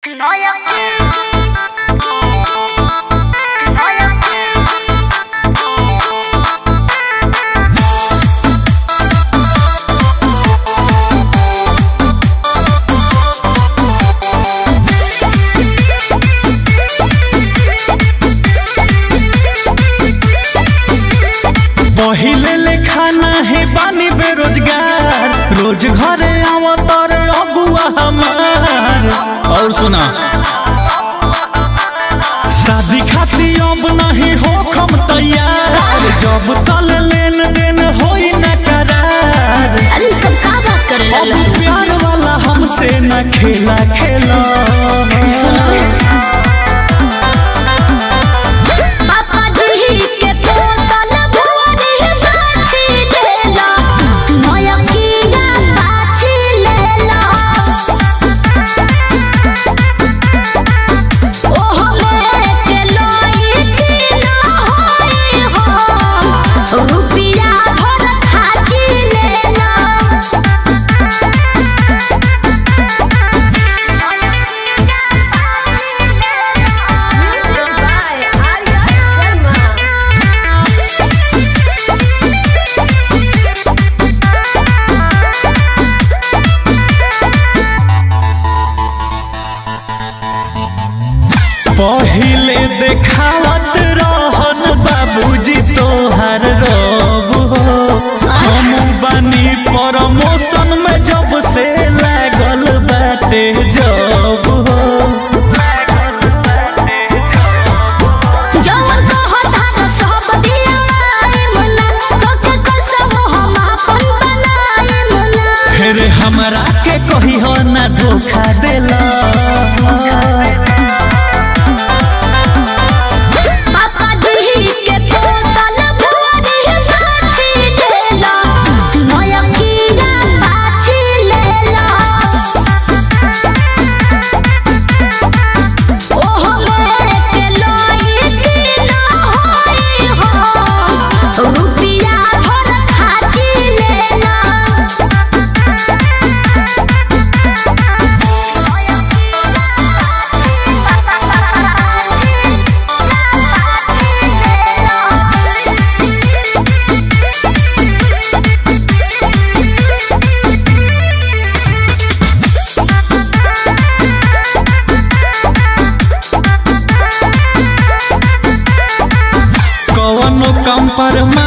Noia. Noia. पहिले ले खाना है बानी बेरोजगार रोज घरे आवत और अबुआ हमार और सुना शादी खाती अब नहीं हो खम तैयार जब तल लेन देन होई न करार अरे सब का बात करे अब लल्ला तू? प्यार वाला हमसे न खेला खेला पापा जी के पोसल भुवरी बाछी लेला नया कीड़ा बाछी लेला ओहो लेके लोई किलो होई हो रुपिया भर खाची लेला Music by Arya Sharma. पहिले देखावत रहन बाबूजी तोहार रब हो हम बानी प्रमोशन में जब से लागल बाटे जब हो जवन कहता न सब दियाए मुन्ना कोके कसम हम अपन बनाए मुन्ना फिर हमरा के कही हो ना धोखा देला पापा जी के पोसल भुवरी बाछी लेला नया कीड़ा बाछी लेला ओहो लेके लोई किलो होई हो रुपिया भर खाची लेला कवनो कंप्रोमाइज